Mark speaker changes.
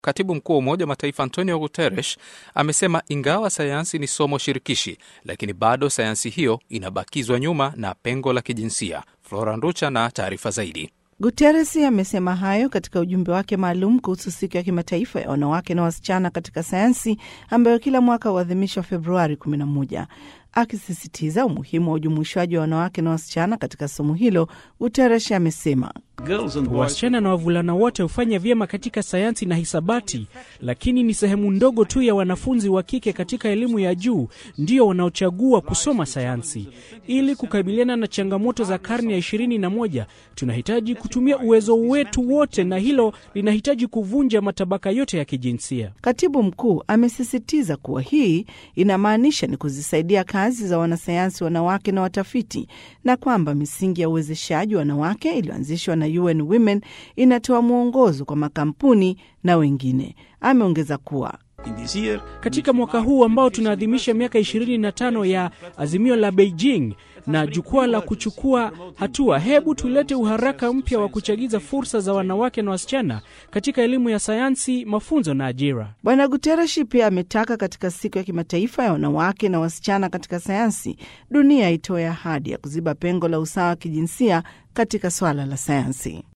Speaker 1: Katibu mkuu wa Umoja wa Mataifa Antonio Guterres amesema ingawa sayansi ni somo shirikishi, lakini bado sayansi hiyo inabakizwa nyuma na pengo la kijinsia. Flora Nducha na taarifa zaidi.
Speaker 2: Guterres amesema hayo katika ujumbe wake maalum kuhusu siku ya kimataifa ya wanawake na wasichana katika sayansi ambayo kila mwaka huadhimishwa Februari 11. Akisisitiza umuhimu wa ujumuishwaji wa wanawake na wasichana katika somo hilo, Guterres amesema
Speaker 3: wasichana na wavulana wote hufanya vyema katika sayansi na hisabati, lakini ni sehemu ndogo tu ya wanafunzi wa kike katika elimu ya juu ndio wanaochagua kusoma sayansi. Ili kukabiliana na changamoto za karne ya ishirini na moja, tunahitaji kutumia uwezo wetu wote, na hilo linahitaji kuvunja matabaka yote ya kijinsia.
Speaker 2: Katibu mkuu amesisitiza kuwa hii inamaanisha ni kuzisaidia kazi za wanasayansi wanawake na watafiti, na kwamba misingi ya uwezeshaji wanawake iliyoanzishwa na UN Women inatoa mwongozo kwa makampuni na wengine. Ameongeza kuwa
Speaker 3: katika mwaka huu ambao tunaadhimisha miaka 25 ya azimio la Beijing na jukwaa la kuchukua hatua, hebu tulete uharaka mpya wa kuchagiza fursa za wanawake na wasichana katika elimu ya sayansi, mafunzo na ajira.
Speaker 2: Bwana Guterres pia ametaka katika siku ya kimataifa ya wanawake na wasichana katika sayansi, dunia itoe ahadi ya kuziba pengo la usawa wa kijinsia katika swala la sayansi.